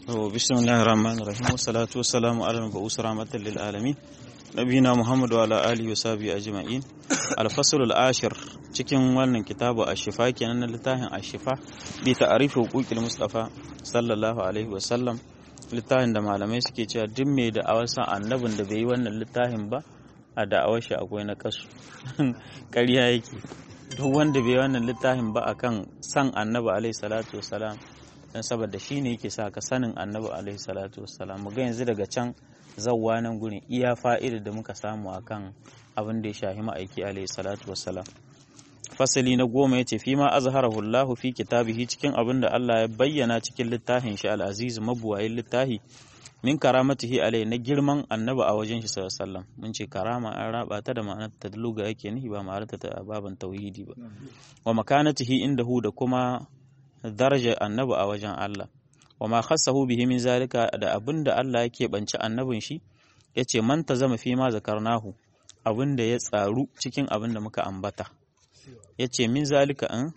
بسم الله الرحمن الرحيم والصلاة والسلام على المبعوث رحمة للعالمين نبينا محمد وعلى آله وصحبه أجمعين الفصل العاشر cikin wannan kitabu ashifa kenan na littafin ashifa bi ta'arifi huquqil mustafa sallallahu alaihi wa sallam littafin da malamai suke cewa duk mai da awarsa annabin da bai yi wannan littafin ba a da'awar shi akwai na kasu ƙarya yake duk wanda bai yi wannan littafin ba akan san annabi alaihi salatu wassalam dan saboda shi ne yake sa ka sanin annabi alaihi salatu wassalam mu ga yanzu daga can zawwa nan gurin iya fa'ida da muka samu akan abin da ya shahi ma'aiki alaihi salatu wassalam fasali na goma ya ce fi ma azharahu Allahu fi kitabihi cikin abin da Allah ya bayyana cikin littafin shi al-aziz mabuwayin littafi min karamatihi alai na girman annabi a wajen shi sallallahu alaihi wasallam mun ce karama an raba ta da ma'anar ta luga yake nihi ba ma'anar ta baban tauhidi ba wa makanatihi indahu da kuma darajar annabi a wajen Allah wa ma khassahu bihi min zalika da abin da Allah yake banci annabin shi yace man zama fi ma zakarnahu abin da ya tsaru cikin abin da muka ambata yace min zalika an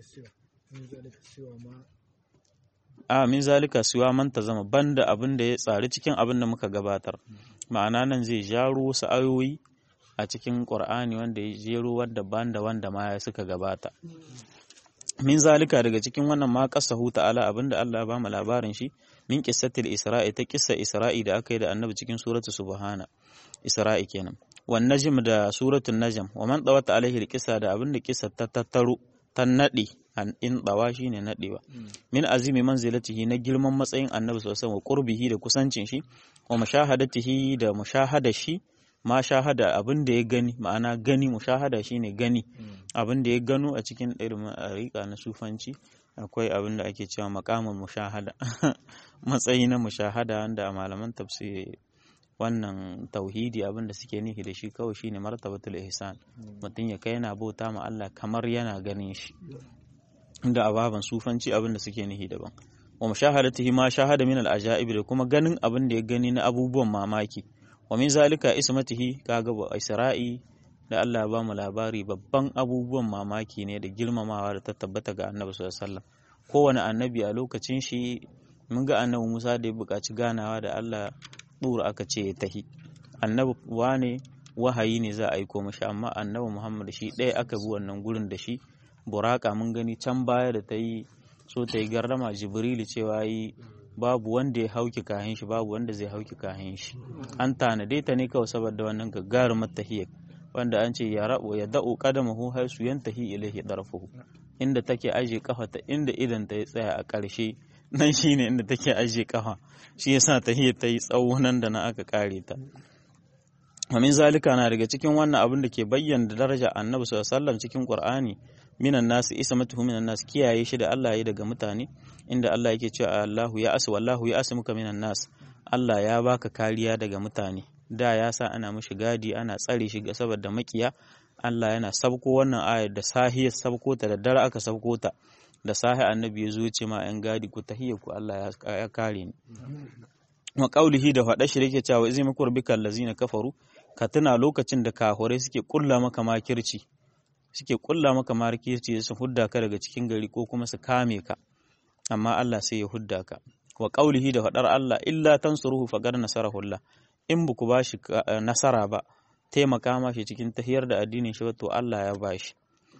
a min zalika siwa man zama banda abin da ya tsari cikin abin da muka gabatar ma'ana nan zai jaro wasu ayoyi a cikin Qur'ani wanda ya jero wanda banda wanda ma suka gabata min zalika daga cikin wannan ma qasahu ta'ala abinda Allah ya ba mu labarin shi min qissatil isra'i ta qissa isra'i da aka yi da annabi cikin suratu subhana isra'i kenan wan najm da suratul najm wa man dawata alaihi alqissa da abinda qissa ta tattaro ta nadi an in dawa shine nadewa min azimi manzilatihi na girman matsayin annabi sallallahu wa qurbihi da kusancin shi wa mushahadatihi da mushahada shi ma shahada abin da ya gani ma'ana gani mushahada shine gani abin da ya gano a cikin irin rika na sufanci akwai abin da ake cewa makamin mushahada matsayi na mushahada wanda a malaman tafsiri wannan tauhidi abin da suke nufi da shi kawai shine martabatul ihsan mutum ya kai yana bauta ma Allah kamar yana ganin shi inda a baban sufanci abin da suke nufi daban wa mushahadatihi ma shahada min al ajaib da kuma ganin abin da ya gani na abubuwan mamaki wa min zalika ismatihi kaga ba isra'i da Allah ya bamu labari babban abubuwan mamaki ne da girmamawa da ta tabbata ga annabi sallallahu alaihi wasallam kowane annabi a lokacin shi mun ga annabi Musa da ya buƙaci ganawa da Allah dura aka ce ya tahi annabi wane wahayi ne za a aiko mashi amma annabi Muhammad shi ɗaya aka bi wannan gurin da shi buraka mun gani can baya da ta yi so ta yi gardama jibrilu cewa yi babu wanda ya hauki kahin shi babu wanda zai hauki kahin shi an tanade ta ne kawai saboda wannan gagarumar tahiyya wanda an ce ya rabo ya da'u qadamahu haisu yantahi ilaihi darfuhu inda take aje kafa ta inda idan ta ya tsaya a ƙarshe nan shine inda take aje kafa shi yasa tahiyya ta yi tsawo nan da na aka kare ta Amin zalika na daga cikin wannan abin da ke bayyana daraja annabi sallallahu alaihi wasallam cikin Qur'ani minan nasu ismatuhu minan nas kiyaye shi da Allah ya daga mutane inda Allah yake cewa Allahu ya asu wallahu ya asmuka minan nas Allah ya baka kariya daga mutane da ya sa ana mishi gadi ana tsare shi saboda makiya Allah yana sabko wannan ayar da sahiyar sabko ta da dare aka sabko ta da sahi annabi ya zo ce ma yan gadi ku tahiyya ku Allah ya kare ni wa qaulihi da faɗa shi yake cewa izai makur bikal lazina kafaru ka tuna lokacin da kahurai suke kulla maka makirci suke kulla maka markirci su hudda ka daga cikin gari ko kuma su kame ka amma Allah sai ya hudda ka wa qaulihi da fadar Allah illa tansuruhu faqad nasarahu Allah in buku bashi nasara ba taimaka mashi cikin tahiyar da addinin shi to Allah ya bashi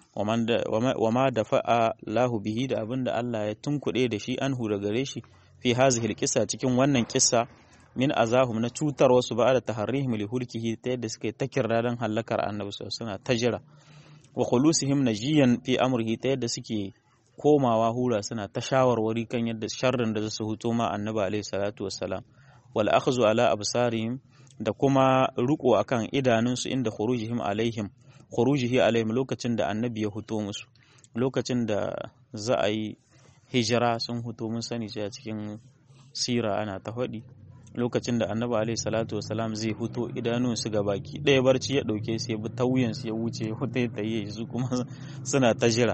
wa ma da fa'a lahu bihi da abinda Allah ya tunkuɗe da shi anhu da gare shi fi hazihil kisa cikin wannan kissa min azahum na cutar wasu ba da taharrihim li hulkihi ta yadda suka yi ta kirra don hallakar annabi suna ta jira wa khulusihim najiyan fi amrihi ta yadda suke komawa hura suna ta shawarwari kan yadda sharrin da su huto ma annabi alaihi salatu wassalam wal akhdhu ala absarihim da kuma riko akan idanunsu inda khurujihim alaihim khurujihi alaihim lokacin da annabi ya huto musu lokacin da za a yi hijira sun huto mun sani cewa cikin sira ana ta faɗi lokacin da annabi alaihi salatu wasalam zai huto idanun su ga baki ɗaya barci ya ɗauke su ya bi tauyen su ya wuce ya huta ya tayi su kuma suna ta jira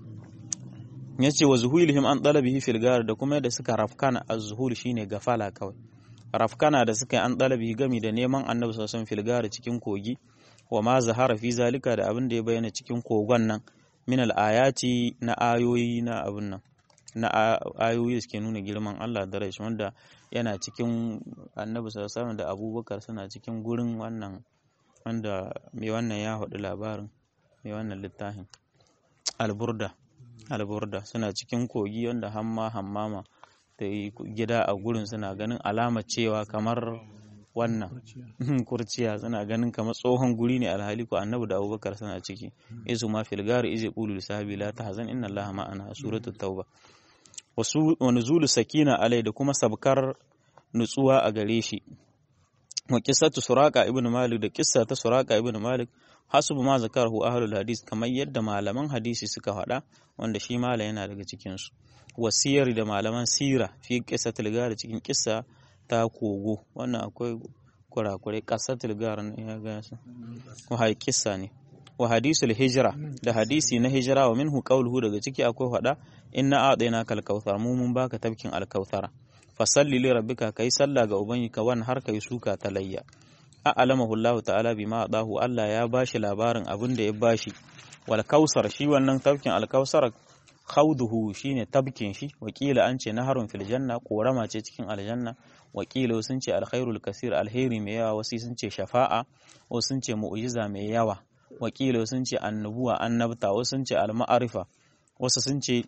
ya ce wa zuhulihim an ɗalabihi filgar da kuma yadda suka rafkana a zuhul shine gafala kawai rafkana da suka yi an ɗalabihi gami da neman annabi sosan filgar cikin kogi wa ma zahara fi zalika da abin da ya bayyana cikin kogon nan min al-ayati na ayoyi na abin nan na ayoyi da suke nuna girman Allah da rashi wanda yana cikin annabi sallallahu da abubakar suna cikin gurin wannan wanda mai wannan ya haɗu labarin mai wannan littafin alburda alburda suna cikin kogi wanda hamma hammama da gida a gurin suna ganin alama cewa kamar wannan kurciya suna ganin kamar tsohon guri ne alhali ko annabi da abubakar suna ciki izu ma fil gari izi qulu sahabi la tahzan inna allaha ma'ana suratul tauba wasu wa nuzulu sakina alai da kuma sabkar nutsuwa a gare shi wa qissatu suraqa ibn malik da qissa ta suraqa ibn malik hasubu ma zakarahu ahlul hadis kamar yadda malaman hadisi suka faɗa wanda shi mala yana daga cikin su wasiyar da malaman sira fi qissatul gari cikin qissa ta kogo wannan akwai kurakurai qassatul gar ne ya ga su wa qissa ne wa hadisul hijra da hadisi na hijra wa minhu qawluhu daga ciki akwai faɗa inna a'dayna kal kautsar mu mun baka tabkin al kautsara fasalli li rabbika kai sallah ga ubangika wan har kai suka talayya a'lamahu Allah ta'ala bima adahu Allah ya bashi labarin abin da ya bashi wal kausar shi wannan tabkin al kausar khawduhu shine tabkin shi wakila an ce naharun fil janna korama ce cikin aljanna wakila sun ce alkhairul kasir alheri mai yawa wasu sun ce shafa'a wasu sun ce mu'jiza mai yawa wakila sun ce annubuwa annabta wasu sun ce alma'arifa wasu sun ce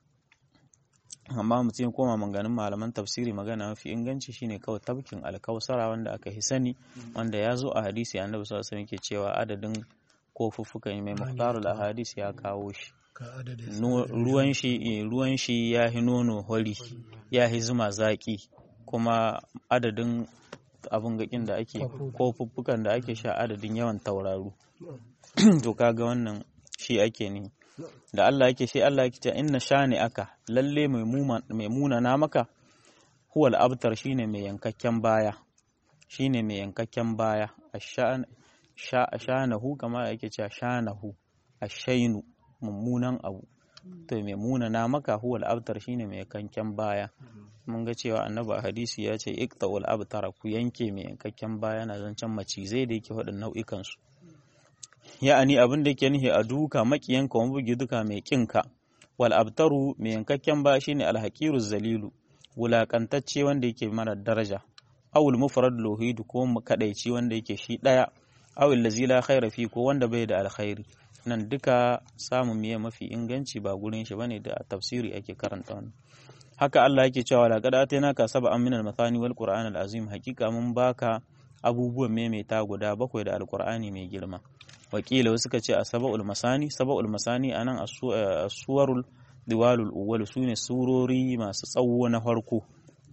amma mutum koma maganin malaman tafsiri magana mafi inganci shine kawai tabkin alkausara wanda aka hi sani wanda ya zo a hadisi annabi sallallahu alaihi ke cewa adadin kofuffukan mai muhtarul ahadis ya kawo shi ruwan shi ruwan shi ya hi nono hori ya hi zuma zaki kuma adadin abin gakin da ake kofuffukan da ake sha adadin yawan tauraru to kaga wannan shi ake ne da Allah yake shi Allah yake cewa inna shani aka lalle mai muna na maka huwal abtar shine mai yankakken baya shine mai yankakken baya ashanahu kama yake cewa shanahu ashainu mummunan abu to mai muna na maka huwal abtar shine mai yankakken baya mun ga cewa annabi a hadisi ya ce iqta'ul abtara ku yanke mai yankakken baya na zancen macizai da yake waɗannan nau'ikan su ya'ani abin da yake nihi a duka makiyanka wani bugi duka mai kinka wal abtaru mai yankakken ba shine alhaqiru zalilu wulakantacce wanda yake mara daraja awul mufrad lohid ko kadaici wanda yake shi daya awul lazi la khaira fi ko wanda bai da alkhairi nan duka samun miye mafi inganci ba gurin shi bane da tafsiri ake karanta wannan haka Allah yake cewa la qad atainaka sab'an min al-mathani wal qur'an al-azim hakika mun baka abubuwan maimaita guda bakwai da alqur'ani mai girma wakila wasu suka ce a saba'ul masani saba'ul masani anan a suwarul diwalul uwal su ne surori masu tsawo na farko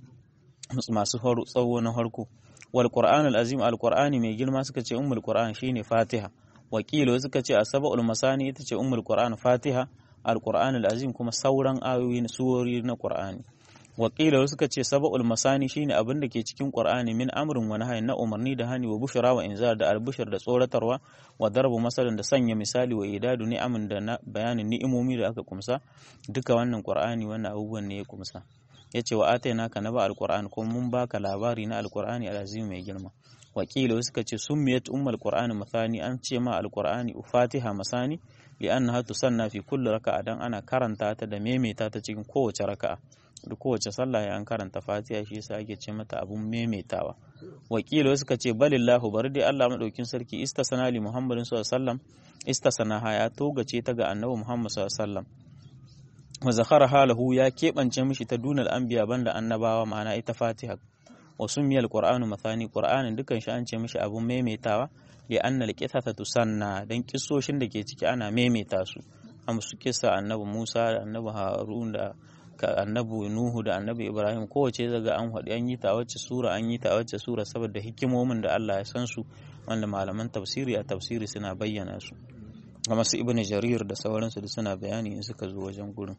masu tsawo na farko wal qur'an al azim al qur'ani mai girma suka ce ummul qur'an shine fatiha wakila wasu suka ce a saba'ul masani ita ce ummul qur'an fatiha al qur'an al azim kuma sauran ayoyi na surori na qur'ani wakila wasu suka ce saba'ul masani shine abin da ke cikin qur'ani min amrin wa nahyin na umarni da hani wa bushra wa inzar da albushar da tsoratarwa wa darbu masalan da sanya misali wa idadu ni'amin da na bayanin ni'imomi da aka kumsa duka wannan qur'ani wannan abubuwan ne ya kumsa yace wa ataina ka naba alqur'an ko mun baka labari na alqur'ani alazim mai girma wakila wasu suka ce summiyat ummul qur'ani masani an ce ma alqur'ani fatiha masani li'annaha tusanna fi kulli raka'a dan ana karanta ta da maimaita ta cikin kowace raka'a da kowace sallah ya an karanta fatiha shi yasa ake ce mata abun maimaitawa wakilo suka ce balillahu bari dai Allah madaukin sarki istasana li muhammadin sallallahu alaihi wasallam istasana ha ya togace ta ga annabi muhammad sallallahu alaihi wasallam wa zakhara halahu ya kebance mishi ta dunal anbiya banda annabawa ma'ana ita fatiha wa sumiyal qur'anu mathani qur'anin dukan shi an ce mishi abun maimaitawa li anna alqithata tusanna dan kissoshin da ke ciki ana maimaita su amsu kissa annabi Musa da annabi Harun da annabi Nuhu da annabi Ibrahim kowace daga an haɗu an yi ta wacce sura an yi ta wacce sura saboda hikimomin da Allah ya san su wanda malaman tafsiri a tafsiri suna bayyana su kamar su Ibn Jarir da sauransu da suna bayani in suka zo wajen gurin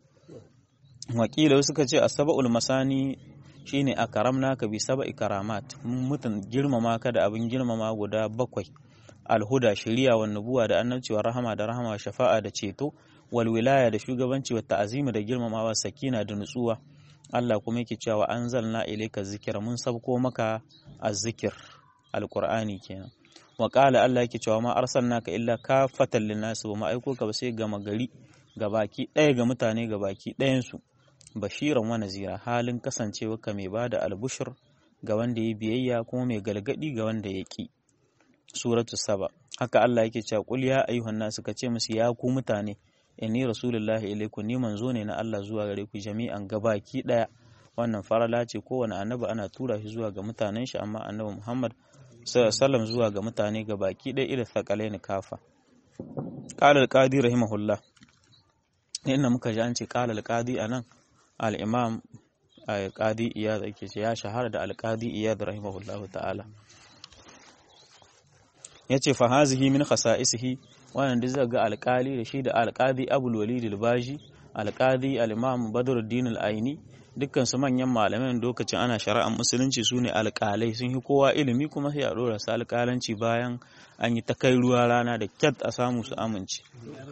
wakila suka ce asaba'ul masani shine akaramna ka bi sab'i karamat mutun girmama ka da abin girmama guda bakwai alhuda shari'a wa nubuwa da annabci wa rahama da rahama shafa'a da ceto wal wilaya da shugabanci wa ta'azimi da girmamawa sakina da nutsuwa Allah kuma yake cewa anzalna ilayka zikra mun sabko maka azzikir alqur'ani kenan wa qala Allah yake cewa ma arsalnaka illa kafatan linnas wa ma aiko ka ba sai gama gari gabaki ɗaya ga mutane gabaki ɗayan su bashiran wa nazira halin kasancewa ka mai bada albushir ga wanda ya biyayya kuma mai galgadi ga wanda ya ki suratu saba haka Allah yake cewa qul ya ayyuhan nas ka ce musu ya ku mutane inni rasulullahi ilaikum ni manzo ne na Allah zuwa gare ku jami'an gabaki daya wannan farala ce kowane annabi ana tura shi zuwa ga mutanen shi amma annabi Muhammad sallallahu zuwa ga mutane gabaki daya ila thaqalaini kafa qala al-qadi rahimahullah inda muka ji an ce qala al-qadi anan al-imam al-qadi iyad yake ce ya shahara da al-qadi iyad rahimahullahu ta'ala yace fa hazihi min khasa'isihi wannan duk zai ga alkali da shi da alkadi abul walid al-baji alkadi al-imam badruddin al-aini dukkan su manyan malaman lokacin ana shari'ar musulunci sune alkalai sun yi kowa ilimi kuma sai a dora su alkalanci bayan an yi ta kai ruwa rana da kyat a samu su amince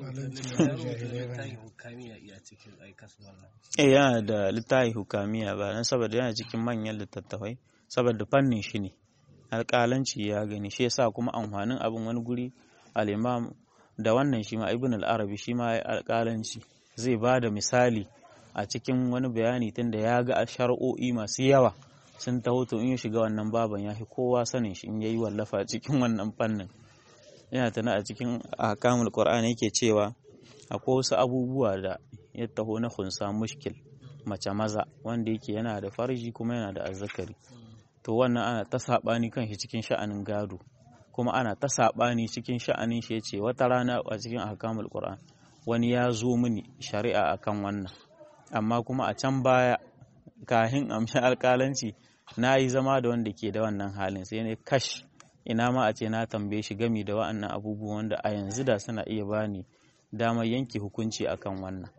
eh yana da littafi hukamiya ba dan saboda yana cikin manyan littattafai saboda fannin shi ne alƙalanci ya gani shi yasa kuma amfanin abin wani guri al-imam da wannan shi ma ibn al-arabi shi ma ya alƙalanci zai ba da misali a cikin wani bayani tunda ya ga shar'o'i masu yawa sun taho to in ya shiga wannan baban ya fi kowa sanin shi in yayi wallafa cikin wannan fannin yana tana a cikin ahkamul qur'ani yake cewa akwai wasu abubuwa da ya taho na khunsa mushkil mace maza wanda yake yana da farji kuma yana da azzakari to wannan ana ta saɓani kan shi cikin sha'anin gado kuma ana ta saɓani cikin sha'anin shi yace wata rana a cikin ahkamul qur'an wani ya zo mini shari'a akan wannan amma kuma a can baya kahin amshi alƙalanci na yi zama da wanda ke da wannan halin sai ne kash ina ma a ce na tambaye shi gami da wa'annan abubuwan wanda a yanzu da suna iya bani damar yanke hukunci akan wannan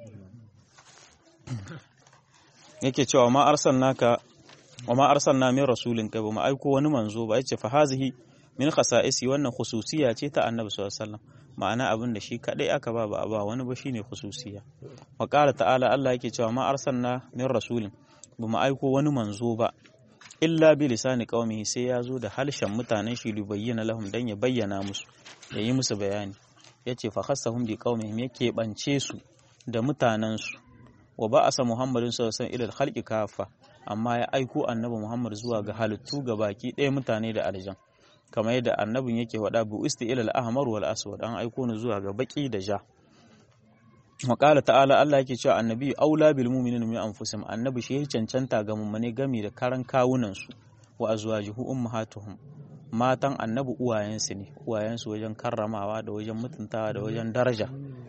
yake cewa ma arsalnaka wa ma arsalna min rasulin kai ba mu aiko wani manzo ba yace fa hazihi min khasa'isi wannan khususiya ce ta annabi sallallahu alaihi wasallam ma'ana abin da shi kadai aka ba ba ba wani ba shine khususiya wa qala ta'ala Allah yake cewa ma arsalna min rasulin ba mu aiko wani manzo ba illa bi lisani qaumihi sai ya zo da halshen mutanen shi li bayyana lahum dan ya bayyana musu ya yi musu bayani yace fa khassahum bi qaumihim yake bance su da mutanen su wa ba'asa muhammadin sallallahu alaihi wasallam ila al-khalqi kafa amma ya aiko annabi Muhammad zuwa ga halittu ga baki ɗaya mutane da aljan kamar yadda annabin yake wada bu isti ilal ahmar wal aswad an aiko ni zuwa ga baki da ja wa qala ta'ala Allah yake cewa annabi aula bil mu'minina min anfusihim annabi shi ya cancanta ga mummune gami da karan kawunan su wa azwajuhu ummahatuhum matan annabi uwayensu ne uwayensu wajen karramawa da wajen mutuntawa da wajen daraja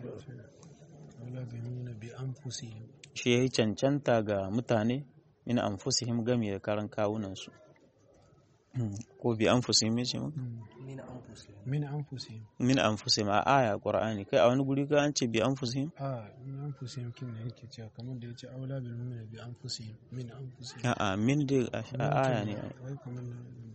shi ya cancanta ga mutane min anfusihim gami da karan kawunansu ko bi anfusihim yace mu min anfusihim min anfusihim a aya qur'ani kai a wani guri ka an ce bi anfusihim a min anfusihim kin ne yake cewa kamar da yace aula bil mu'mina bi anfusihim min anfusihim a a min dai a aya ne wai kamar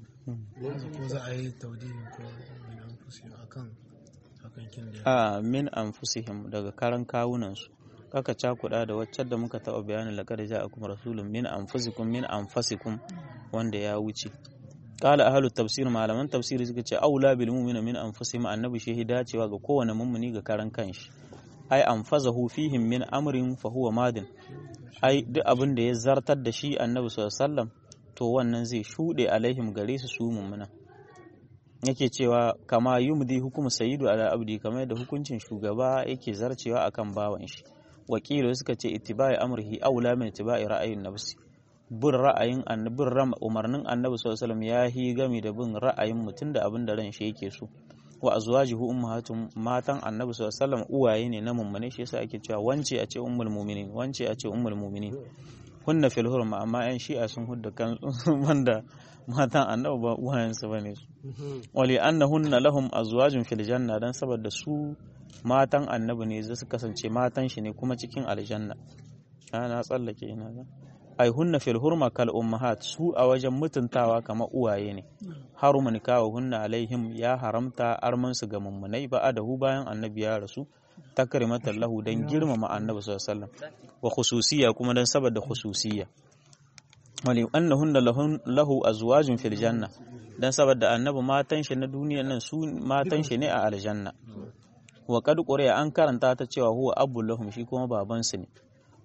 ko za a yi tawdihin ko min anfusihim akan akan kin da a min anfusihim daga karan kawunansu kaka cakuɗa da waccan da muka taɓa bayanin laqad ja'akum rasulun min anfusikum min anfasikum wanda ya wuce qala ahlut tafsir malaman tafsiri suka ce aula bil mu'mina min anfusihim annabi shehi dacewa ga kowane mummuni ga karan kanshi ai anfazahu fihim min amrin fa huwa madin ai duk abin da ya zartar da shi annabi sallallahu alaihi wasallam to wannan zai shuɗe alaihim gare su su mummuna yake cewa kama yumdi hukumu sayyidu ala abdi kamar yadda hukuncin shugaba yake zarcewa akan bawan shi wakilu suka ce ittiba'i amrihi aula min ittiba'i ra'ayin nafsi bin ra'ayin annabi umarnin annabi sallallahu alaihi wasallam ya hi gami da bin ra'ayin mutum da abin da ran shi yake so wa azwajuhu ummahatum matan annabi sallallahu alaihi wasallam uwaye ne na mummune shi yasa ake cewa wance a ce ummul mu'minin wance a ce ummul mu'minin hunna fil hurma amma yan shi'a sun hudda kan wanda matan annabi ba uwayensu bane su wali annahunna lahum azwajun fil janna dan saboda su matan annabi ne zai su kasance matan shi ne kuma cikin aljanna ana tsallake ina ga ai hunna fil hurma kal ummahat su a wajen mutuntawa kamar uwaye ne haruma nikawa hunna alaihim ya haramta arman su ga mummunai ba adahu bayan annabi ya rasu takrimatan lahu dan girmama annabi sallallahu alaihi wasallam wa khususiyya kuma dan saboda khususiyya wali annahunna lahu azwajun fil janna dan saboda annabi matan shi na duniya nan su matan shi ne a aljanna wa qad quriya an karanta ta cewa huwa abu lahum shi kuma baban su ne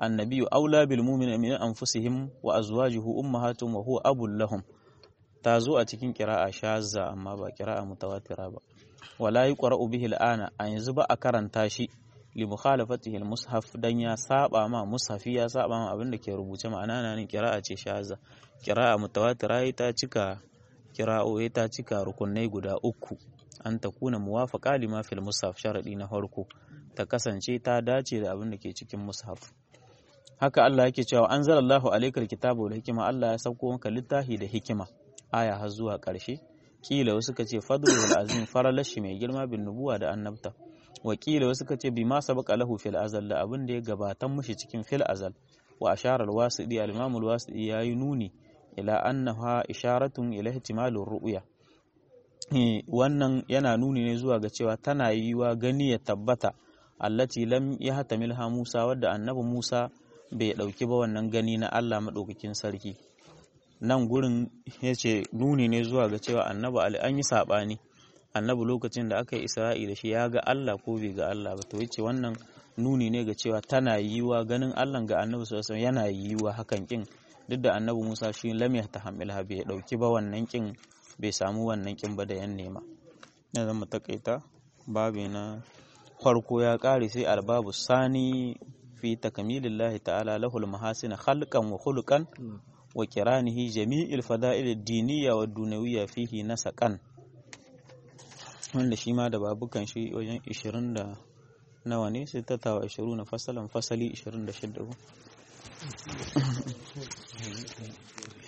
annabiyyu aula bil mu'minina min anfusihim wa azwajuhu ummahatuhum wa huwa abul lahum ta zo a cikin kira'a shazza amma ba kira'a mutawatira ba wala yuqra'u bihi al'ana a yanzu ba a karanta shi li mukhalafatihi al-mushaf dan ya saba ma mushafi ya saba ma abin da ke rubuce ma'ana nan kira'a ce shazza kira'a mutawatira ta cika kira'o'i ta cika rukunai guda uku an ta kuna muwafaqa lima fil mushaf sharadi na farko ta kasance ta dace da abin da ke cikin mushaf haka Allah yake cewa anzalallahu alaykal kitaba wal hikma Allah ya sauko maka littafi da hikima aya har zuwa ƙarshe kila wasu ka ce fadlul azim faralashi mai girma bin nubuwa da annabta wakila wasu ka ce bi ma sabaka lahu fil azal da abin da ya gabatan mushi cikin fil azal wa ashara al-wasidi al-imam al-wasidi yayi nuni ila annaha isharatun ila ihtimalur ru'ya wannan yana nuni ne zuwa ga cewa tana yiwa gani ya tabbata allati lam yahtamilha Musa wadda annabi Musa bai dauki ba wannan gani na Allah madaukakin sarki nan gurin yace nuni ne zuwa ga cewa annabi Ali an yi sabani annabi lokacin da aka yi Isra'i da shi ya ga Allah ko bai ga Allah ba to yace wannan nuni ne ga cewa tana yiwa ganin Allah ga annabi sallallahu alaihi yana yiwa hakan kin duk da annabi Musa shi lam yahtamilha bai dauki ba wannan kin bai samu wannan kin ba da yan nema na zama takaita babi na farko ya kare sai albabu sani fi takamilillahi ta'ala lahul mahasin khalqan wa khuluqan wa kiranihi jami'il fada'il ad-diniyya wa dunawiyya fihi nasaqan wanda shi ma da babukan shi wajen 20 da nawa ne sai ta tawa 20 na fasalan fasali 26